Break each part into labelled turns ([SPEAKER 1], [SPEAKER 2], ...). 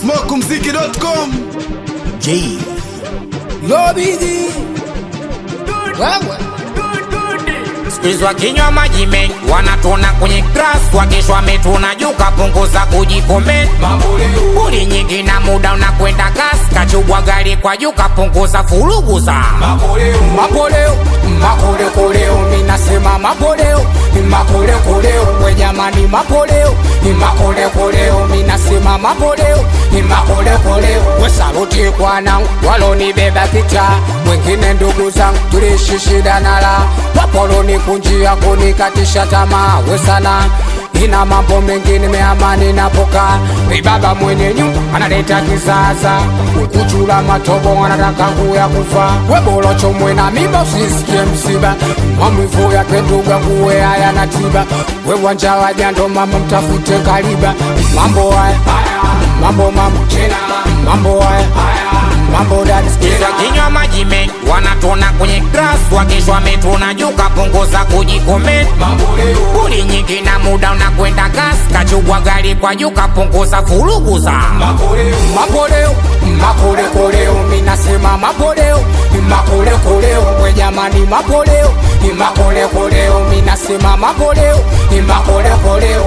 [SPEAKER 1] smokumziki.com
[SPEAKER 2] J
[SPEAKER 3] Lobidi wewe
[SPEAKER 2] Sikilizwa kinywa maji mengi wanatona kwenye grass wakesho wametuna juu kapunguza kujikomenti Buli nyingi na muda unakwenda kasi kachubwa gari kwa juu kapunguza furugu za
[SPEAKER 3] mapoleo makolekoleo minasema mapoleo makolekoleo we jamani mapoleo makolekoleo minasema mapoleo makolekoleo we saluti kwanangu walonibeba kicha wengine ndugu zangu tuliishi shida nala wapoloni kunjia kunikatisha tamaa we sana ina mambo mengi nimeamani napoka baba mwenye nyumba analeta kizaza ukuchula matobo anataka kuya kufa webolocho mwena mimba usisikie msiba mamwivu yake nduga kuwe haya na tiba we wanja wajando mama mtafute kaliba mambo haya mambo mambo mambo haya mambo dadi
[SPEAKER 2] Sikilizwa kinywa maji mengi wanatona kwenye grass wakesho wametuna juu kapunguza kujikomenti Buli nyingi na muda unakwenda kasi kachubwa gari kwa juu kapunguza furugu za
[SPEAKER 3] mapoleo makolekoleo minasema mapoleo makolekoleo we jamani mapoleo makolekoleo minasema mapoleo makolekoleo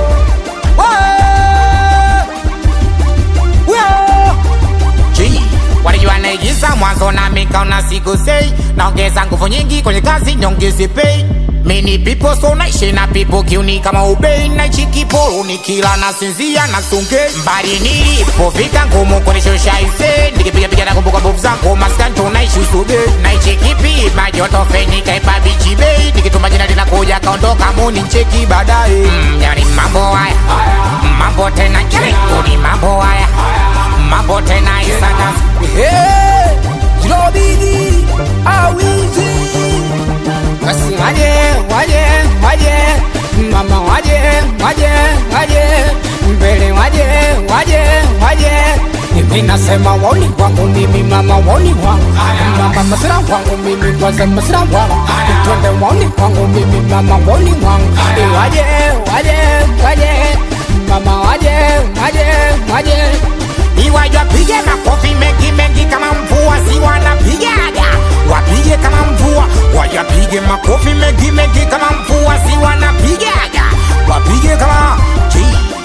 [SPEAKER 2] G walijua naigiza mwanzo na mikaona siku sei naongeza nguvu nyingi kwenye kazi nyongezi pay mini people so naishi na people kiuni kama ubei naichi kiporo nikila nasinzia na sunge mbali nilipofika ngumu kunishusha ise nikipigapiga na kumbuka mbovu zangu maskani tunaishi usube naichi kipi majoto feni kaipa bichi bei nikituma jina linakuja kaondoka muni ncheki baadaye mm, yani mambo haya mambo tena ni mambo haya mambo tena isana
[SPEAKER 3] Hey, Jilobidi awizi basi waje waje waje mama waje waje waje mbele waje waje waje mimi nasema woni kwangu mimi mama woni wangu mama masira wangu mimi kwanza masira wangu twende woni kwangu mimi mama woni wangu waje waje waje mama waje waje waje
[SPEAKER 2] iwajwa pige makofi mengi mengi kama mvua si wanapigaga wapige kama mvua wajapige makofi mengi mengi kama mvua si wanapigaga wapige kama G.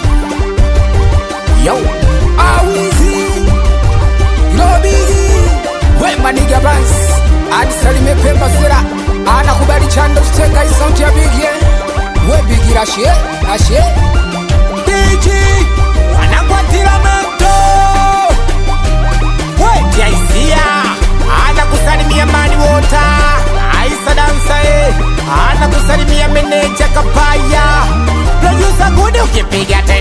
[SPEAKER 2] yo
[SPEAKER 3] awizi lobigi wemaniga bans adisalime pemba sera anakubali chando chitenga isauti ya bigie webigira ashe ashe
[SPEAKER 2] Diji wanakwatira moto wetiaisia ana kusalimia mani wota aisa dansae ana kusalimia meneja kapaya produsa gudi ukipiga te